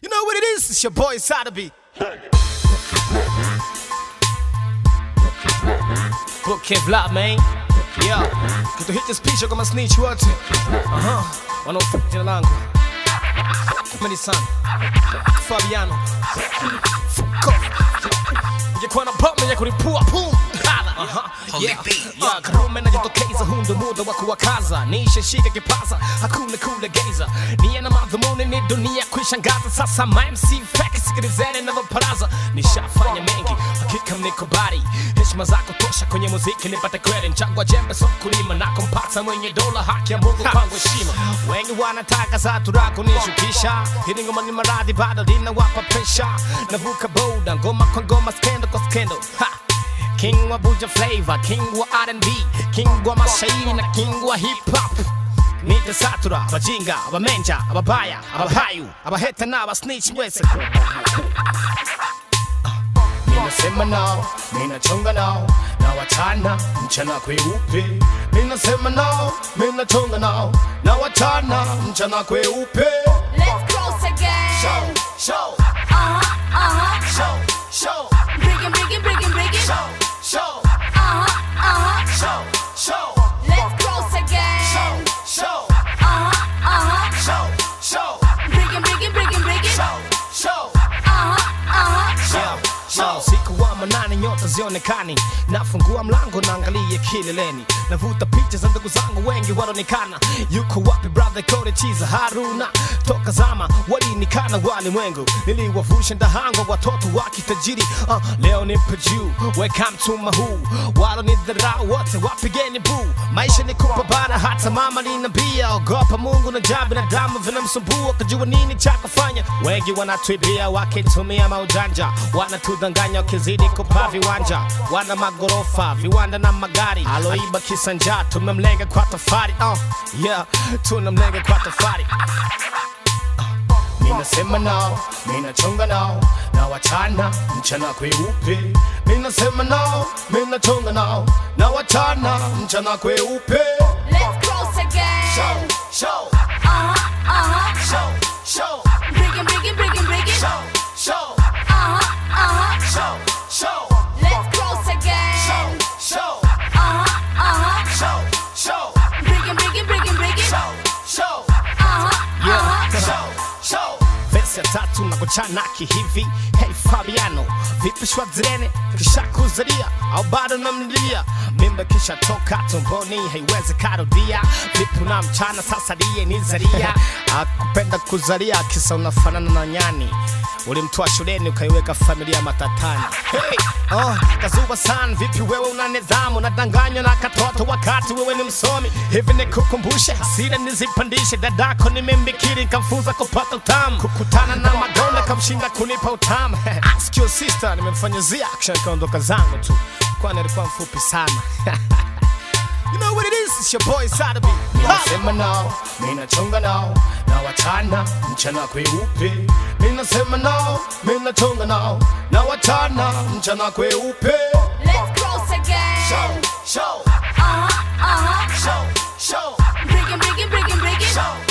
You know what it is? It's your boy Sotheby. Book Kevlar, man. Yeah. Kitu hit this picha kama snitch wote. Aha. Wanaofuata jina langu. Many son. Fabiano. Fuck off. Ungekuwa na bomu ya kulipua pum. Aha. Yeah. Yeah, Karume najitokeza, huu ndo muda wa kuwakaza, nishashika kipaza, hakuna kulegeza, nia na madhumuni ni dunia kuishangaza. Sasa ma MC fake, sikilizeni navyoparaza, nishafanya mengi, hakika mnikubali, heshima zako tosha kwenye muziki nipate kweli, mchango wa jembe so kulima na kumpata mwenye dola, haki ya Mungu kwangu heshima. Wengi wanataka za turako nishukisha, hili ngoma ni maradhi bado linawapa presha, navuka boda ngoma kwa ngoma, skendo kwa skendo ha. King wa Buja Flavor, King wa R&B, King wa mashairi na King wa hip hop. Nite satura, bajinga, abamenja, ababaya, abahayu, abaheta na abasnitch mwese. Ninasema nao, ninachonga nao, na wachana mchana kweupe. Ninasema nao, ninachonga nao, na wachana mchana kweupe. Let's cross again. Show, show, Uh huh, uh huh. show, show, Bring it, bring it, bring it, bring it. show, show, Uh huh, uh huh. show, show, Let's cross again. show, show. Uh huh, uh huh. show, show, Bring it, bring it, bring it, bring it. show, show, Uh huh, uh huh. show, show. Siku wa manane nyota zionekani, nafungua mlango naangalia kileleni, navuta picha za ndugu zangu wengi wanaonekana. Yuko wapi brother Kode Chiza Haruna? Toka zama walinikana walimwengu, niliwavusha ndahango watoto wa kitajiri. Uh, leo nipo juu, welcome to mahu, walo ni dharau wote wapigeni buu. Maisha ni kupambana, hata mama linambia, ogopa Mungu na jaa binadamu vinamsumbua, kujua nini cha kufanya. Wengi wanatuibia wakitumia maujanja, wanatudanganya wakizidi kupa viwanja, wana magorofa, viwanda na magari. Aloiba kisanja, tumemlenga kwa tofari. Uh, yeah, tunamlenga kwa tofari. Ninasema nao, ninachonga nao, na wachana mchana kweupe. Ninasema nao, ninachonga nao, na wachana mchana kweupe. Let's cross again. Show, show, Uh huh, uh huh. show, show, Bring it, bring it, bring it, bring it. show, show, Uh huh, uh huh. show, show, Let's cross again. show, show, Uh huh, uh huh. show, show, Bring it, bring it, bring it, bring it. show, show. Uh huh, uh huh. Show, show. Vesi ya tatu na kuchana kihivi Hey Fabiano, vipi shwadzirene kisha kuzalia au bado namlilia mimba kisha toka tumboni haiwezi karudia vipi na mchana sasa diye nizalia akupenda kuzalia kisa unafanana na nyani ulimtoa shuleni ukaiweka familia matatani hey, oh, kazuba san vipi wewe una nidhamu nadanganywa na katoto wakati wewe ni msomi hivi nikukumbushe hasira nizipandishe dadako nimembikiri kamfunza kupata utamu kukutana na madonda kamshinda kunipa utamu Ask your sister nimemfanyizia action kaondoka zangu tu kwani alikuwa mfupi sana You know what it is, it's your boy Sotheby. Ninasema nao, ninachonga nao, na wachana mchana kweupe. Ninasema nao, ninachonga nao, na wachana mchana kweupe. Let's cross again. Show, show, Uh huh, uh huh. show, show, Bring it, bring it, bring it, bring it. show,